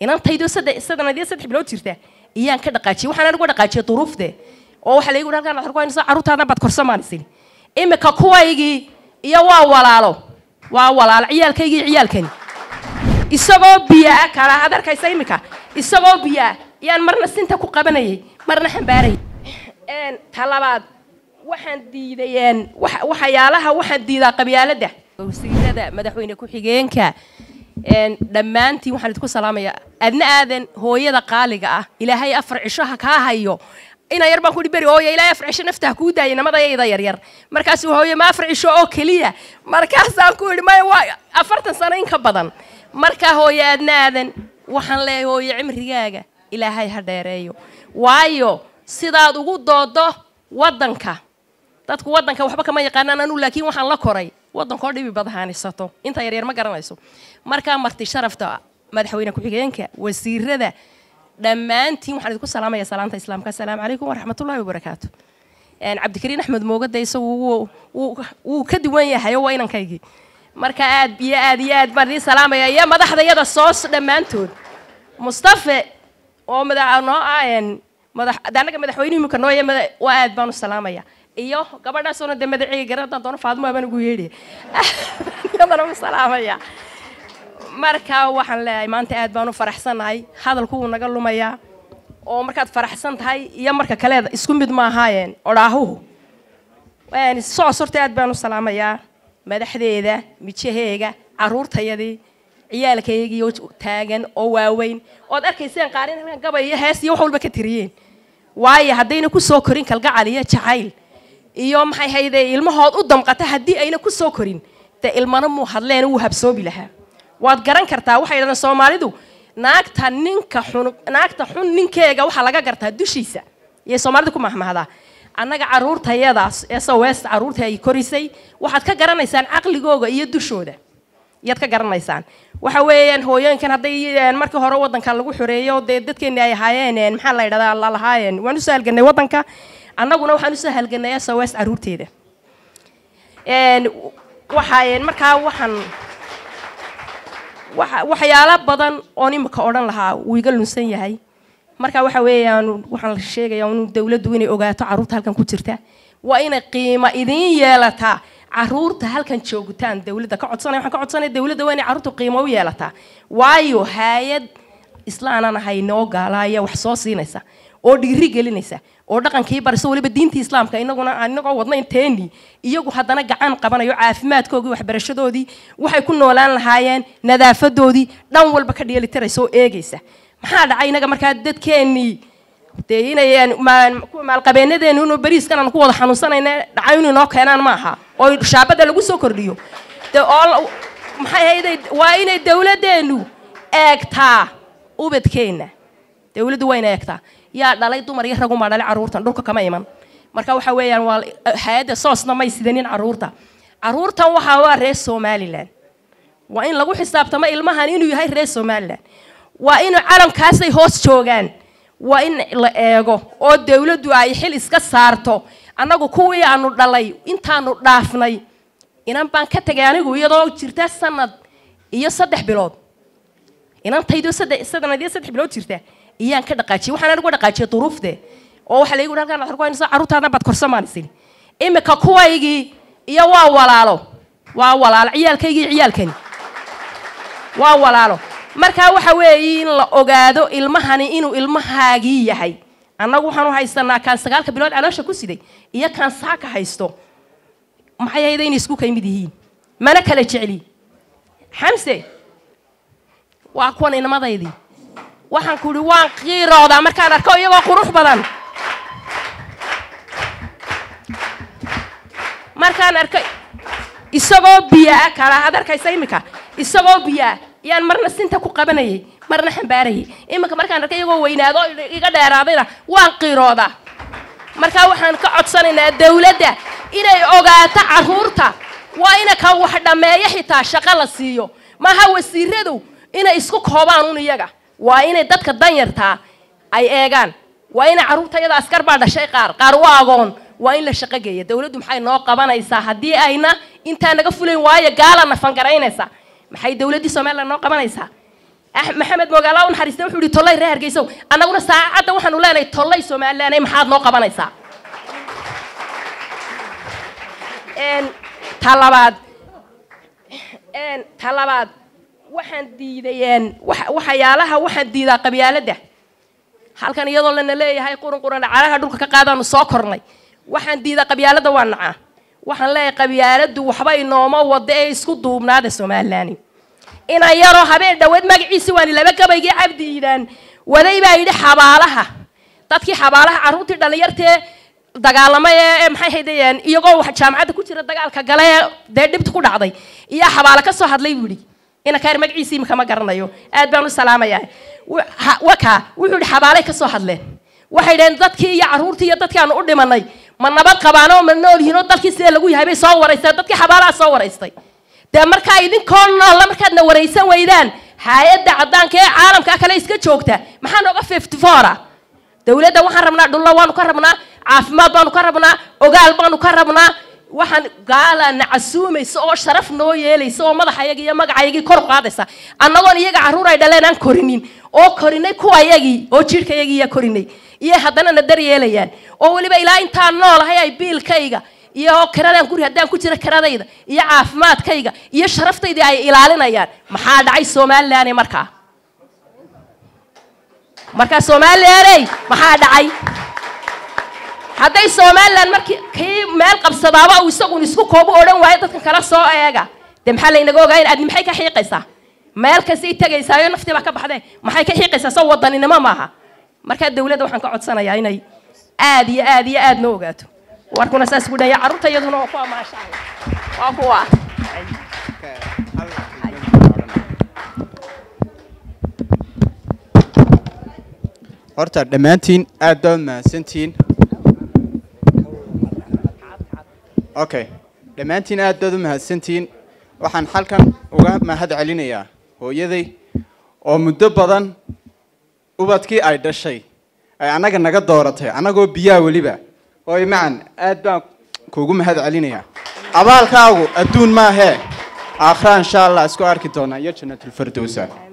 inantaydo sanadiyo saddex bilood jirta iyaan ka dhaqaajiyey waxaan anigu dhaqaajiyay duruufte oo waxaa laygu halkaan waxaan ku haynaysaa carruurtaadna baad korsamaanisini imika kuwaygii iyo waa walaalo waa walaalo ciyaalkaygii iyo ciyaalkani isagoo biyaa kala ad arkaysa imika isagoo biyaa yaan marna sinta ku qabanayay marna xambaarayay ta labaad waxaan diidayeen waxyaalaha waxaan diidaa qabyaaladda wasiirada madaxweyne ku-xigeenka dhammaantiin waxaan idinku salaamayaa adna aadan hooyada qaaliga ah ilaahay afar cishoha kaa hayo ina yar baan ku beri hooye ilaahay afar cisho naftaha kuu daayay namadayayda yaryar markaas hooye ma afar cisho oo keliya markaasaan ku idhi maya waa afartan sano in ka badan markaa hooye adna aadan waxaan leeyahay hooye cimrigaaga ilaahay ha dheereeyo waayo sidaad ugu doodo waddanka dadku waddanka waxba kama yaqaanaan anu laakiin waxaan la koray waddankoo dhibi badahanisato inta yaryar ma garanayso markaa marti sharafta madaxweyne ku-xigeenka wasiirada dhammaantiin waxaan idinku salaamaya salaanta islaamka assalaamu calaykum waraxmatullahi wabarakaatu cabdikariin axmed moogada isagu wuu ka duwan yahay oo waa inankaygii marka aad iyo aad iyo aad baan idiin salaamaya iyo madaxdayada soos dhammaantood mustafe oo madax noo ah madax anaga madaxweyne imika nooye waa aad baan u salaamaya iyo gabadhaasoo de madaciga garadan doono faadmo abaan ugu yeedhi yadana u salaamaya marka waxaan leeyahay maanta aad baan u faraxsannahay hadalku wuu naga lumayaa oo markaad faraxsan tahay iyo marka kaleeda isku mid ma ahaayeen odhaahuhu socos horta aad baan u salaamayaa madaxdeeda mijaheega carruurtayadii ciyaalkaygii taagan oo waaweyn ood arkayseen qaarin halkan gabay iyo hees iyo wax walba ka tiriyeen waayo haddayna ku soo korin kalgacal iyo jacayl iyo maxay hayde ilmahood u damqata haddii ayna ku soo korin dee ilmana muu hadleen wuu habsoobi lahaa waad garan kartaa waxay dhahdeen soomaalidu naagta ninka xun naagta xun ninkeega waxaa laga gartaa dushiisa iyay soomaalida ku mahmahdaa annaga carruurtayadaas ee sawest carruurta ay korisay waxaad ka garanaysaan caqligooga iyo dushooda iyaad ka garanaysaan waxa weeyaan hooyooyinkan hadday markii hore waddankan lagu xoreeyo dee dadkeeni ay ahaayeen maxaa la yidhahdaa lalahaayeen waan usoo halganay waddanka annaguna waxaan usoo halganay sawest carruurteeda waxaa markaa waxaan waxyaalo badan oon imika odhan lahaa wuu iga lunsan yahay marka waxa weeyaan waxaan la sheegayaa inu dawladdu inay ogaato carruurta halkan ku jirta waa inay qiimo idiin yeelataa carruurta halkan joogitaan dawladda ka codsanaya waxaan ka codsanaya dawladda waa inay carruurta qiimo u yeelataa waayo hay-ad islaanan ahay noo gaalaaya wax soo siinaysa oo dhiiri gelinaysa oo dhaqankii barisa weliba diintii islaamka inaguna inagoo wadnayn teeni iyagu haddana gacan qabanayo caafimaadkoodii waxbarashadoodii waxay ku noolaan lahaayeen nadaafadoodii dhan walba ka dheelitiraysa oo eegaysa maxaa dhacay inaga markaa dadkeennii dee inay maalqabeenadeenu inuu beriiskan aan ku wada xanuunsanayna dhacay inuu inoo keenaan ma aha oo shaabada lagu soo kordhiyo de oo maxay hayday waa inay dawladdeenu eegtaa ubadkeenna dawladdu waa inay eegtaa yaa dhalay dumar iyo ragumaa dhalay carruurtan dhulka kama iman marka waxa weeyaan waa hay-adda soosna may sidanin carruurta carruurtan waxaa waa reer somalilan waa in lagu xisaabtamo ilmahan inuu yahay reer somalilan waa in calamkaasay hoos joogaan waa in la eego oo dawladdu ay xil iska saarto annagu kuwii aanu dhalay intaanu dhaafnay inan baan ka tegay anigu iyadoo jirta sanad iyo saddex bilood inantaydo sanadiyo saddex bilood jirta iyaan ka dhaqaajiyey waxaan anigu dhaqaajiyay duruufte oo waxaa laygu halkaan waxaan ku haynaysaa carruurtaadna baad korsamaanisini imika kuwaygii iyo waa walaalo waa walaalo ciyaalkaygii iyo ciyaalkani waa walaalo markaa waxa weeye in la ogaado ilmahani inuu ilmahaagii yahay annagu waxaan u haysanaa kaan sagaalka bilood caloosha ku siday iyo kaan saaka haysto maxay hayda inay isku kaymid yihiin mana kala jecli xamse waa kuwan inamadaydii waxaan ku ihi waan qiiroodaa markaan arko iyagoo qurux badan markaan arko isagoo biyaa kala ad arkaysa imika isagoo biyaa yaan marna sinta ku qabanayay marna xambaarayay iminka markaan arkay iyagoo weynaado iga dheeraadayna waan qiiroodaa markaa waxaan ka codsanaynaa dawladda inay ogaato carruurta waa ina ka wax dhammeeyo xitaa shaqo la siiyo maaha wasiiradu inay isku koobaan un iyaga waa inay dadka danyartaa ay eegaan waa ina carruurta iyada askar baa dhashay qaar qaar u agoon waa in la shaqo geeya dawladdu maxay noo qabanaysaa haddii ayna intaa naga fulayn waayo gaala nafangaraynaysa maxay dawladdii somalilan noo qabanaysaa maxamed mogaala u naxariista wuxuu yihi tollay reer hargeysow annaguna saacadda waxaanu leenahay tollay somalilanay maxaad noo qabanaysaa ta labaad ta labaad waxaan diiday waxyaalaha waxaan diidaa qabyaaladda halkan iyadoo lana leeyahay qurun quran calaha dhulka ka qaadaanu soo kornay waxaan diidaa qabyaaladda waa nacaa waxaan leeyahay qabyaaladdu waxba inooma wada ee isku duubnaada somalilan inaan yaroo habeen dhaweed magaciisi waani laba gabaygii cabdi iidaan waday baa yidhi xabaalaha dadkii xabaalaha carruurtii dhallinyartee dagaalamay ee maxay haydayeen iyagoo jaamacadda ku jira dagaalka gale ee dee dhibta ku dhacday iyaa xabaalo ka soo hadlay buu yidhi inankaar magaciisii imika ma garanayo aad baan u salaamayaa waka wuxuu yidhi xabaalay ka soo hadleen waxay dhaheen dadkii iyo carruurtii iyo dadkii aanu u dhimanay ma nabad qabaan oo ma nool yihiin oo dalkii sidee lagu yahay bay soo waraysteen dadkii xabaalaha soo waraystay dee markaa idinkoo noolla markaadna waraysan weydaan hay-adda caddaanka ee caalamka kale iska joogta maxaa nooga fifty foura dowladda waxaan rabnaa dhulla waanu ka rabnaa caafimaad baanu ka rabnaa ogaal baanu ka rabnaa waxaan gaala na casuumaysa oo sharaf noo yeelaysa oo madaxayagii iyo magacayagii kor qaadaysa annagoon iyaga carruur ay dhaleen aan korinin oo korinay kuwayagii oo jidhkayagii iya korinay iyo haddana na daryeelayaan oo weliba ilaa intaan noolahay ay biilkayga iyo kiradaan guri haddaan ku jira kiradayda iyo caafimaadkayga iyo sharaftayda ay ilaalinayaan maxaa dhacay somalilan markaa markaa somalilaney maxaa dhacay hadday somalilan markii kii meel qabsadaaba uu isagun isku koobu odhan waayo dadkan kala soo eega dee maxaa laynaga ogaa in adni maxay ka xiiqaysaa meel kastay tegaysaa oo naftii baa ka baxdee maxay ka xiiqaysaa soo wadaninimo maaha markaa dawladda waxaan ka codsanayaa inay aad iyo aad iyo aad noo ogaato warkuna saas ku dhaya carruurta iyaduna waa kuwa maasha allah waa kuwa horta dhammaantiin aad baad mahadsantihiin okay dhammaantiin aad baad u mahadsantihiin waxaan halkan uga mahad celinayaa hooyaday oo muddo badan ubadkii ay dhashay ay annaga naga dooratay annagoo biyaha weliba hooy macan aad baan kuugu mahad celinayaa abaalkaagu adduun maahee aakhira insha allah isku arki doonaa iyo jannatulfardowsa